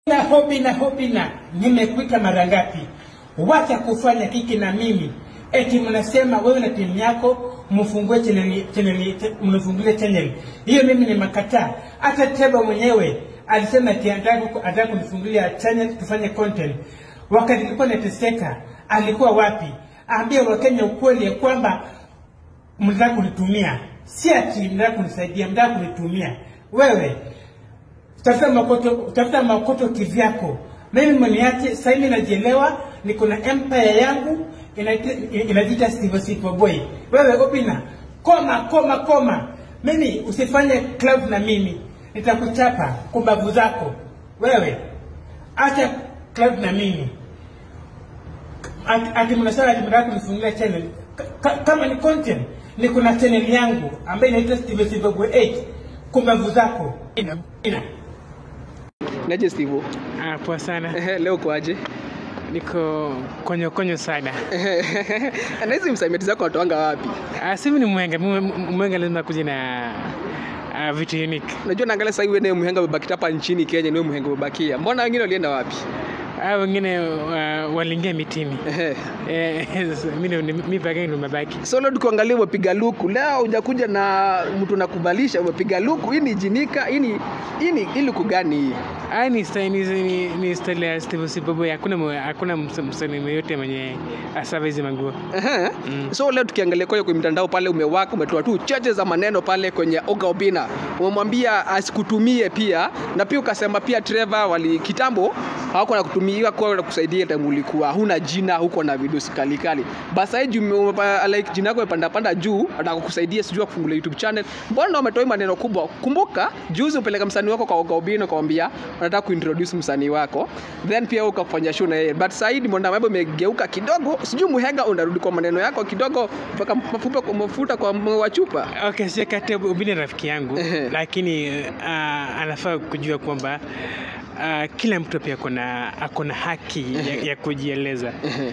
na hobi na hobi na nimekuita mara ngapi? Wacha kufanya kiki na mimi. Eti mnasema wewe na timu yako mfungue channel channel mfungulie channel. Hiyo mimi nimekataa. Hata Teba mwenyewe alisema eti anataka anataka kunifungulia channel tufanye content. Wakati nilikuwa nateseka, alikuwa wapi? Ambia Wakenya ukweli ya kwamba mnataka kunitumia. Si ati mnataka kunisaidia, mnataka kunitumia. Wewe tafuta makoto, tafuta makoto kivyako. Mimi mniache sasa hivi najielewa, niko na empire yangu inaita- inajiita Steve Sipo Boy. Wewe Obina, koma koma koma. Mimi usifanye club na mimi, nitakuchapa kumbavu zako. Wewe acha club na mimi. Ati ati mnasema ati mnataka kunifungulia channel. Ka- ka- Kama ni content, niko na channel yangu ambayo inaitwa Steve Sipo Boy 8. Kumbavu zako. Ina, ina. Naje Steve? Ah, poa sana. Ehe, leo kwaje? Niko konyo konyo sana. Na hizi msamiati zako watoanga wapi? Ah, simi ni mwenga. Mwe- Mwenga lazima kuja na ah, vitu unique. Unajua naangalia sasa hivi wewe mhenga umebaki hapa nchini Kenya, ni wewe mhenga umebakia. Mbona wengine walienda wapi? Ah, wengine uh, waliingia mitini. Ehe. Eh, mimi ni- mimi peke yangu ndo nimebaki. So leo tukiangalia umepiga luku. Leo hujakuja na mtu nakubalisha umepiga luku. Hii ni jinika, hii ni hii ni hii luku gani hii? Ah, ni style ni, ni, ni style ya Steve Sibobo. Hakuna mwe- hakuna ms- msanii yote mwenye asava hizi manguo. Ehe. So leo tukiangalia kwa kwenye mtandao pale umewaka umetoa tu chache za maneno pale kwenye Oga Obina. Umemwambia asikutumie pia na pia ukasema pia Trevor wali kitambo hawako na kutumia kwa kusaidia time ulikuwa huna jina huko na video kali kali. Basi hii jume- umepa- like jina yako imepanda panda juu anataka kukusaidia sijui kufungulia YouTube channel. Mbona umetoi maneno kubwa? Kumbuka juzi upeleka msanii wako kwa Oga Obina ukamwambia unataka kuintroduce msanii wako. Then pia ukafanya show na yeye. But sasa hii mbona mambo imegeuka kidogo? Sijui muhenga unarudi kwa maneno yako kidogo mpaka mafupa kwa mafuta kwa moyo wa chupa. Okay, si kati Ubini ni rafiki yangu Ehe. lakini uh, anafaa kujua kwamba uh, kila mtu pia akona akona haki ya, ya kujieleza.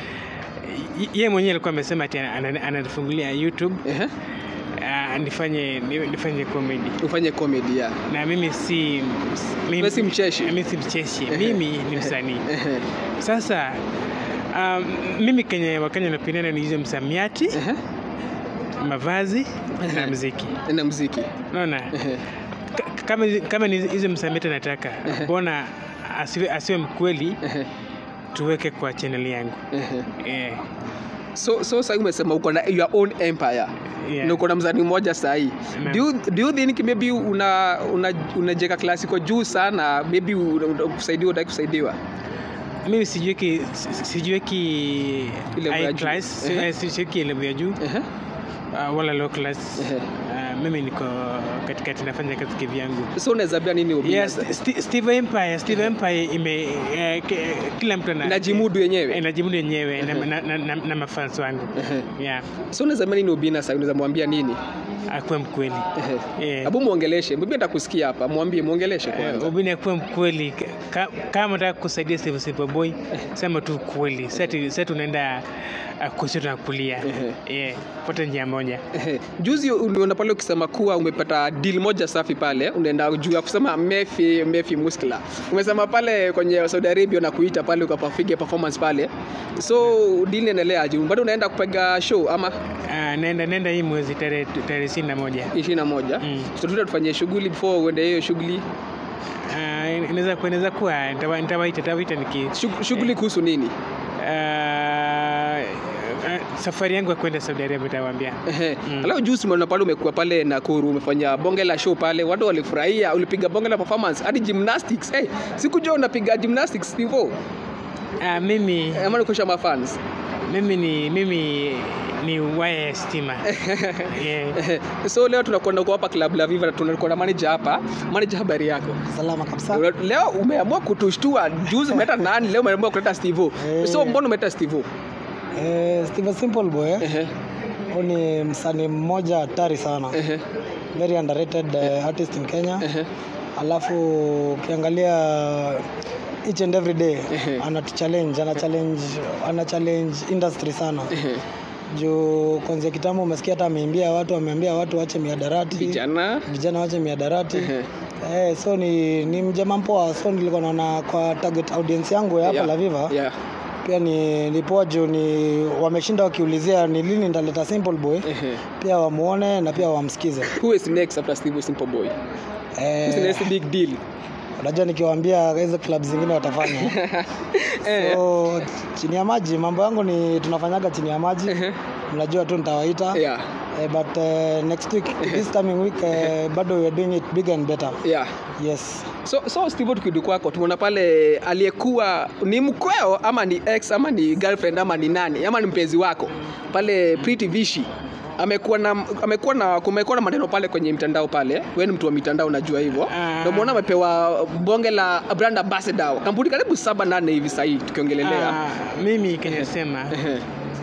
Y- Yeye mwenyewe alikuwa amesema ati ana- ananifungulia YouTube Ehe. uh, nifanye ni- nifanye comedy Ufanye comedy ya. na mimi si mimi, Wewe si mcheshi? mimi si mcheshi, Ehe. mimi ni msanii. Ehe. Sasa um, mimi kenye Wakenya napendana ni hizo msamiati, Ehe. mavazi na Ehe. mziki. Na muziki. Unaona? Ehe. Ka- kama kama ni hizo msamiati nataka mbona asiwe, asiwe mkweli Ehe. tuweke kwa channel yangu Ehe. eh, So so sasa umesema uko na your own empire. Yeah. Na uko na mzani mmoja sasa hii. Naam. Do you, do you think maybe una una unajeka klasi kwa juu sana maybe una- una- kusaidiwa utaki kusaidiwa? mimi sijiweki si- sijiweki Ile ya high juu. class Ehe. si- sijiweki level ya juu Ehe. uh, wala low class Ehe. uh, mimi niko katikati nafanya kazi kivyangu So unaweza ambia nini Obina? Yes, St- Steve Empire, Steve Empire ime eh, ke- kila mtu ana Inajimudu yenyewe? eh, inajimudu yenyewe na, na, na, na, na mafans wangu Ehe. yeah, So unaweza ambia nini Obina sasa unaweza mwambia nini? akuwe mkweli Ehe. Eh. Hebu muongeleshe. Mimi atakusikia hapa. Mwambie muongeleshe kwanza. Ubini akuwe mkweli Ka- kama unataka kusaidia Steve Simple Boy sema tu kweli sasa tunaenda uh, kushoto na kulia eh pote njia moja Ehe. Juzi uliona pale ukisema kuwa umepata deal moja safi pale, unaenda juu ya kusema Mefi Mefi Muskla. Umesema pale kwenye Saudi Arabia na kuita pale ukapafige performance pale. So deal inaendelea aje? Bado unaenda kupiga show ama uh, nenda nenda hii mwezi tarehe tarehe ishirini na moja 21? Mm. So tuta tufanye shughuli before uende hiyo shughuli. Uh, inaweza kuwa inaweza kuwa nitawa- nitawaita nitawaita niki Shug- Shughuli kuhusu nini? uh, uh, safari yangu ya kwenda Saudi Arabia nitawaambia Ehe. Mm. Alafu juzi umeona pale umekuwa pale Nakuru umefanya bonge la show pale, watu walifurahia, ulipiga bonge la performance hadi gymnastics. Hey, sikujua unapiga gymnastics hivyo. uh, mimi Ama nikosha mafans. mimi ni mimi ni waya ya stima yeah. so leo tunakwenda huko hapa club la Viva na tunakuwa na manager hapa. Manager, habari yako? salama kabisa Leo umeamua kutushtua. Juzi umeleta nani? Leo umeamua kuleta Steve. Eh. So mbona umeleta Steve? eh, Steve Simple Boy eh? Ehe. huyu ni msanii mmoja hatari sana Ehe. very underrated uh, artist in Kenya Ehe. alafu ukiangalia each and every day Ehe. ana challenge ana challenge ana challenge industry sana Ehe. juu kwanzia kitambo umesikia hata ameimbia watu ameambia watu wache miadarati Vijana. vijana wache miadarati Ehe. Eh, so ni, ni mjama mpoa so nilikuwa naona kwa target audience yangu ya hapa Yeah. La Viva Yeah. pia ni, ni poa juu ni wameshinda wakiulizia ni lini nitaleta Simple Boy Ehe. pia wamuone na pia wamsikize. Who is next after Steve Simple Boy? Who's the Eh, next big deal? unajua nikiwaambia hizo club zingine watafanya Eh. so chini ya maji mambo yangu ni tunafanyaga chini ya maji Ehe. mnajua tu nitawaita Yeah. eh, but eh, next week this coming week eh, bado we are doing it bigger and better Yeah. yes So, so Steve tukirudi kwako tumeona pale aliyekuwa ni mkweo ama ni ex ama ni girlfriend ama ni nani ama ni mpenzi wako pale Pretty Vishi amekuwa na amekuwa na kumekuwa na maneno pale kwenye mitandao pale wewe ni mtu wa mitandao unajua hivyo Ah. ndio muona amepewa bonge la brand ambassador kampuni karibu saba nane hivi sahii tukiongelelea Ah, mimi kinasema Ehe,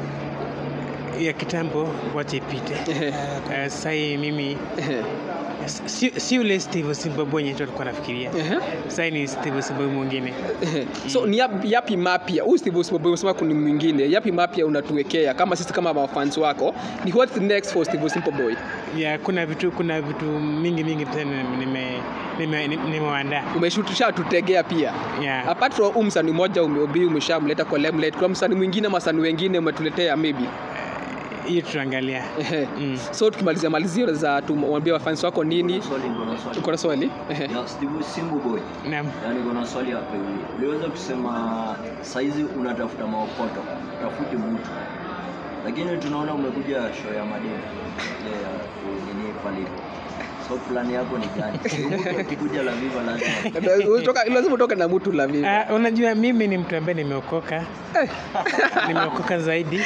ya kitambo wacha ipite. ehe, Uh, sahii mimi ehe, si, si ule Steve Zimbabwe yenye tu alikuwa nafikiria. ehe, Sahii ni Steve Zimbabwe mwingine. ehe. so ni yapi, yapi mapya huyu Steve Simba umesema kuna mwingine yapi mapya unatuwekea kama sisi kama mafans wako ni what's next for Steve Simple Boy Ya kuna vitu kuna vitu mingi mingi tena nime nime nimeandaa. umeshutusha tutegea pia Ya. apart from huu msanii mmoja umeobi umeshamleta kwa limelight kuna msanii mwingine masanii wengine umetuletea maybe Hiyo tutaangalia. Ehe. Mm. so tukimalizia malizio za tumwambia wafans wako nini Swali niko na swali. uko na swali Ehe. Ya Steve Simbu Boy. Naam. Yaani kuna swali hapa hivi. Uliweza kusema saizi unatafuta maokoto, tafuti mtu. Lakini tunaona umekuja show ya madini. Ile ya nini pale. So plan yako ni gani? Mtu akikuja la Viva lazima. Utoka- lazima utoke na mtu la vipi Uh, unajua mimi ni mtu ambaye nimeokoka nimeokoka zaidi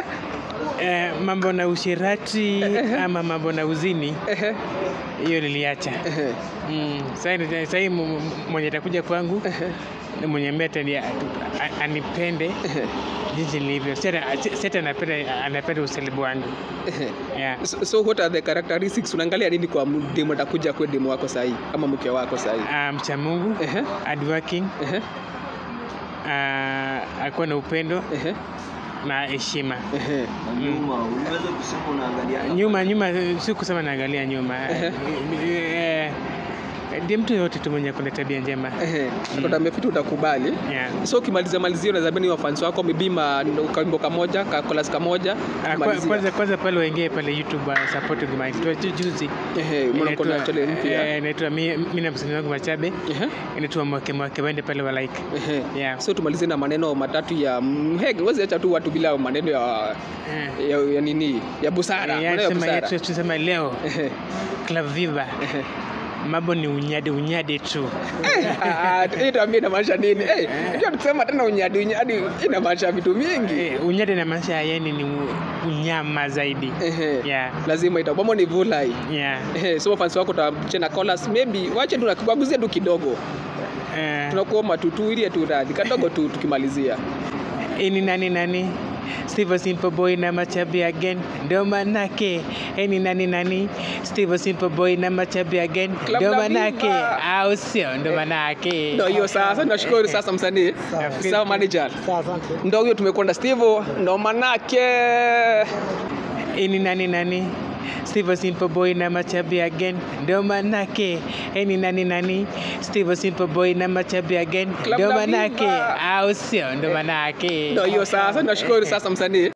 uh, mambo na ushirati ama mambo na uzini Ehe, hiyo niliacha ehe, mm. sahii sahii mu- mu- mwenye atakuja kwangu ni mwenye ambaye atani- a- anipende ehe, jinsi nilivyo si ata- si- si ata anapenda anapenda usalibu wangu ehe. yeah. So, so what are the characteristics unaangalia nini kwa demo atakuja kwa demo wako sahii ama mke wako sahii uh, mcha mungu Ehe, hardworking ehe, uh, akuwa na upendo ehe, na heshima ehe. Na nyuma uliweza kusema unaangalia nyuma nyuma si kusema naangalia nyuma Eh, ndiye mtu yoyote tu mwenye kuna tabia njema Ehe. Kota mefiti utakubali yeah. so ukimalizia malizia unazamini wafans wako mebima kawimbo kamoja kakolas kamoja Ah, kwa- kumalizia. kwanza kwanza pale waingie pale youtube uh, supporting my tu ju- juzi Ehe, umeona kuna Inaitwa- channel mpya eh, inaitwa mi mi na msanii wangu machabe Ehe, inaitwa mwake mwake waende pale wa like ehe. yeah. so tumalizie na maneno matatu ya mhege wezi acha tu watu bila maneno ya, Eh, ya, ya nini ya busara eh, maneno ya tusema- busara tu- tusema leo Ehe, club viva ehe. mambo ni unyade unyade tu Ah, hii tuambie inamaanisha nini Eh, unajua tukisema tena unyadi unyadi inamaanisha vitu mingi Eh, unyade na maisha yani ni u- unyama zaidi Ehe. yeah. lazima itabamo ni vulai Yeah. Ehe, so fans wako tachena colas maybe wache tunakubaguzie tu kidogo Eh, tunakuomba tu tuilie tu radhi kadogo tu tukimalizia ini nani nani Steve Simple Boy na Machabi again ndo manake ini nani nani Steve Simple Boy na Machabi again Club ndo La manake Viva. au sio ndo manake ndo hiyo sasa nashukuru sasa msanii Sawa. sawa manager sawa asante ndo huyo tumekwenda steve ndo manake ini nani nani Steve Simple Boy na Machabi again ndo manake ini nani nani Steve Simple Boy na Machabi again Club ndo La manake Viva. au sio ndo manake ndo hiyo sasa nashukuru sasa msanii